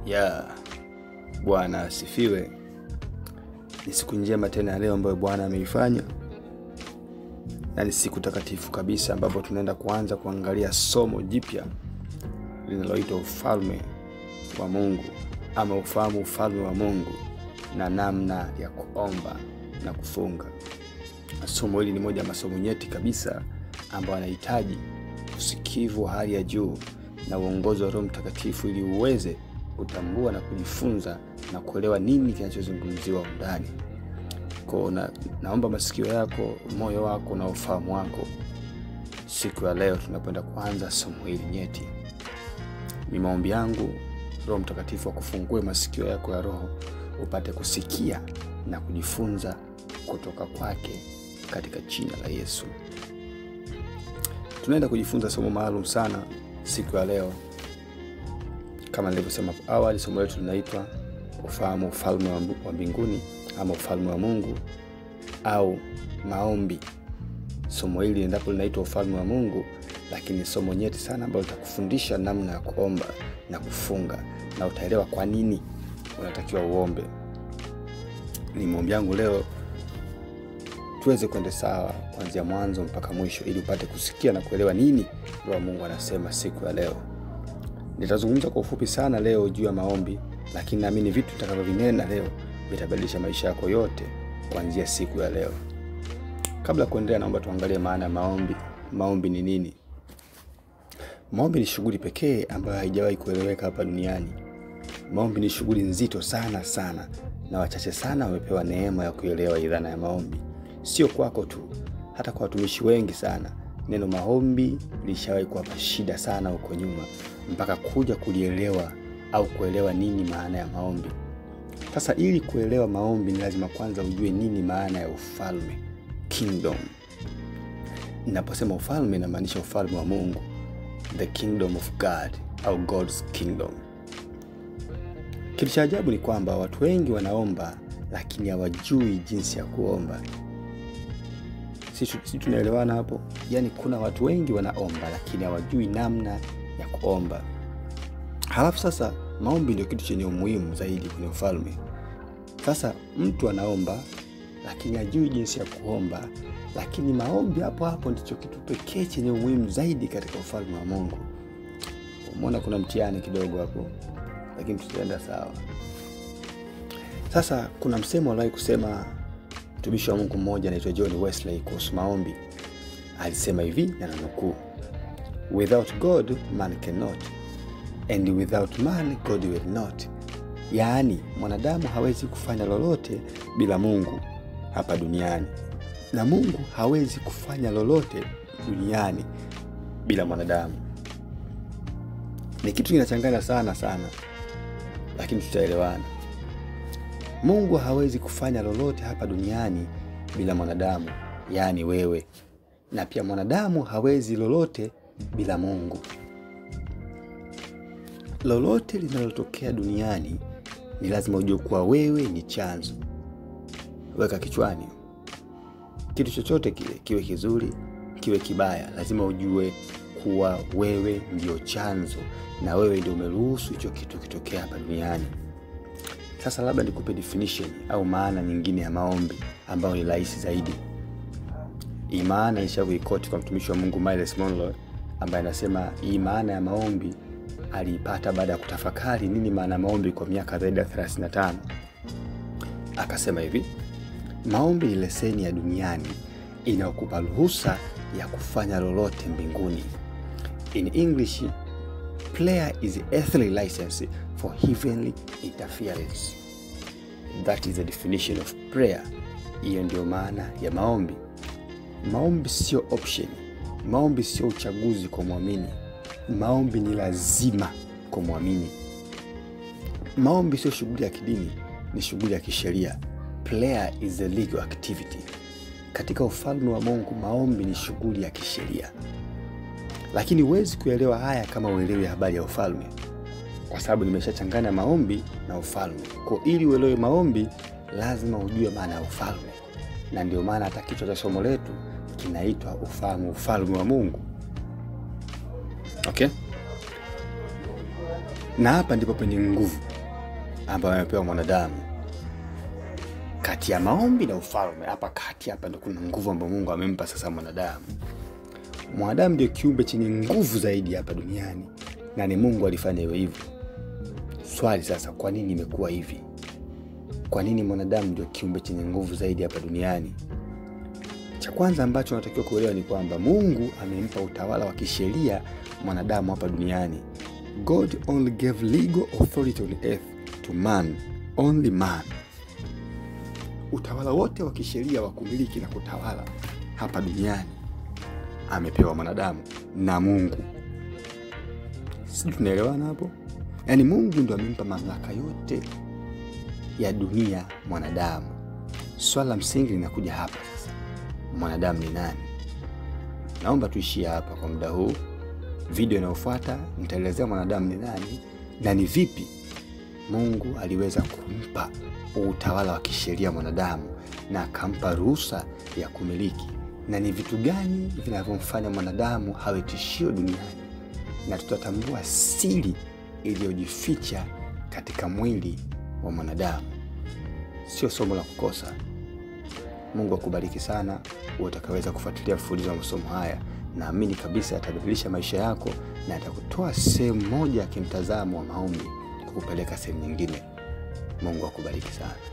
ya bwana asifiwe ni siku njema tena ya leo ambayo bwana ameifanya na ni siku takatifu kabisa ambapo tunaenda kuanza kuangalia somo jipya linaloitwa ufalme wa mungu ama ufahamu ufalme wa mungu na namna ya kuomba na kufunga somo hili ni moja ya masomo nyeti kabisa ambayo anahitaji usikivu wa hali ya juu na uongozi wa roho mtakatifu ili uweze kutambua na kujifunza na kuelewa nini kinachozungumziwa ndani ko na, naomba masikio yako moyo wako na ufahamu wako siku ya leo tunakwenda kuanza somo hili nyeti ni maombi yangu roho mtakatifu akufungue masikio yako ya roho upate kusikia na kujifunza kutoka kwake katika jina la yesu tunaenda kujifunza somo maalum sana siku ya leo kama nilivyosema hapo awali somo letu linaitwa ufahamu ufalme wa mbu- wa mbinguni ama ufalme wa mungu au maombi somo hili endapo linaitwa ufalme wa mungu lakini somo nyeti sana ambalo litakufundisha namna ya kuomba na kufunga na utaelewa kwa nini unatakiwa uombe ni maombi yangu leo tuweze kwenda sawa kuanzia mwanzo mpaka mwisho ili upate kusikia na kuelewa nini roho wa mungu anasema siku ya leo nitazungumza kwa ufupi sana leo juu ya maombi lakini naamini vitu vitakavyovinena leo vitabadilisha maisha yako yote kuanzia siku ya leo kabla ya kuendelea naomba tuangalie maana ya maombi maombi ni nini maombi ni shughuli pekee ambayo haijawahi kueleweka hapa duniani maombi ni shughuli nzito sana sana na wachache sana wamepewa neema ya kuelewa idhana ya maombi sio kwako tu hata kwa watumishi wengi sana neno maombi lishawahi kuwapa shida sana huko nyuma mpaka kuja kulielewa au kuelewa nini maana ya maombi sasa ili kuelewa maombi ni lazima kwanza ujue nini maana ya ufalme kingdom ninaposema ufalme inamaanisha ufalme wa mungu the kingdom of god au god's kingdom kitu cha ajabu ni kwamba watu wengi wanaomba lakini hawajui jinsi ya kuomba si, si tunaelewana hapo yaani kuna watu wengi wanaomba lakini hawajui namna ya kuomba halafu sasa maombi ndio kitu chenye umuhimu zaidi kwenye ufalme sasa mtu anaomba lakini hajui jinsi ya kuomba lakini maombi hapo hapo ndicho kitu pekee chenye umuhimu zaidi katika ufalme wa mungu umeona kuna mtihani kidogo hapo lakini tutaenda sawa sasa kuna msemo aliwahi kusema mtumishi wa mungu mmoja anaitwa john wesley kuhusu maombi alisema hivi na nanukuu without god man cannot and without man god will not yaani mwanadamu hawezi kufanya lolote bila mungu hapa duniani na mungu hawezi kufanya lolote duniani bila mwanadamu ni kitu kinachanganya sana sana lakini tutaelewana mungu hawezi kufanya lolote hapa duniani bila mwanadamu yaani wewe na pia mwanadamu hawezi lolote bila mungu lolote linalotokea duniani ni lazima ujue kuwa wewe ni chanzo weka kichwani kitu chochote kile kiwe kizuri kiwe kibaya lazima ujue kuwa wewe ndio chanzo na wewe ndio umeruhusu hicho kitu kitokea hapa duniani sasa labda nikupe definition au maana nyingine ya maombi ambayo ni rahisi zaidi hii maana nishakuikoti kwa mtumishi wa mungu miles monroe ambaye anasema hii maana ya maombi aliipata baada ya kutafakari nini maana ya maombi kwa miaka zaidi ya 35 akasema hivi maombi ni leseni ya duniani inayokupa ruhusa ya kufanya lolote mbinguni in english prayer is earthly license for heavenly interference that is the definition of prayer hiyo ndio maana ya maombi maombi sio option maombi sio uchaguzi kwa mwamini maombi ni lazima kwa mwamini maombi sio shughuli ya kidini ni shughuli ya kisheria prayer is a legal activity katika ufalme wa mungu maombi ni shughuli ya kisheria lakini huwezi kuelewa haya kama uelewe habari ya ufalme kwa sababu nimeshachanganya maombi na ufalme ko ili uelewe maombi lazima ujue maana ya ufalme na ndio maana hata kichwa cha somo letu kinaitwa ufahamu ufalme wa mungu okay na hapa ndipo penye nguvu ambayo amepewa mwanadamu kati ya maombi na ufalme. Hapa kati hapa ndo kuna nguvu ambayo Mungu amempa sasa mwanadamu. Mwanadamu ndio kiumbe chenye nguvu zaidi hapa duniani na ni Mungu alifanya iwe hivyo. Swali sasa, kwa nini imekuwa hivi? Kwa nini mwanadamu ndio kiumbe chenye nguvu zaidi hapa duniani? Cha kwanza ambacho unatakiwa kuelewa ni kwamba Mungu amempa utawala wa kisheria mwanadamu hapa duniani. God only gave legal authority on earth to man, only man. Utawala wote wa kisheria wa kumiliki na kutawala hapa duniani amepewa mwanadamu na Mungu. Sijui tunaelewana hapo? Yaani Mungu ndo amempa mamlaka yote ya dunia mwanadamu. Swala la msingi linakuja hapa sasa, mwanadamu ni nani? Naomba tuishie hapa kwa muda huu. Video inayofuata nitaelezea mwanadamu ni nani na ni vipi Mungu aliweza kumpa utawala wa kisheria mwanadamu na akampa ruhusa ya kumiliki, na ni vitu gani vinavyomfanya mwanadamu awe tishio duniani, na tutatambua siri iliyojificha katika mwili wa mwanadamu. Sio somo la kukosa. Mungu akubariki sana uwe utakaweza kufuatilia mfululizo wa masomo haya. Naamini kabisa yatabadilisha maisha yako na yatakutoa sehemu moja ya kimtazamo wa maombi kukupeleka sehemu nyingine. Mungu akubariki sana.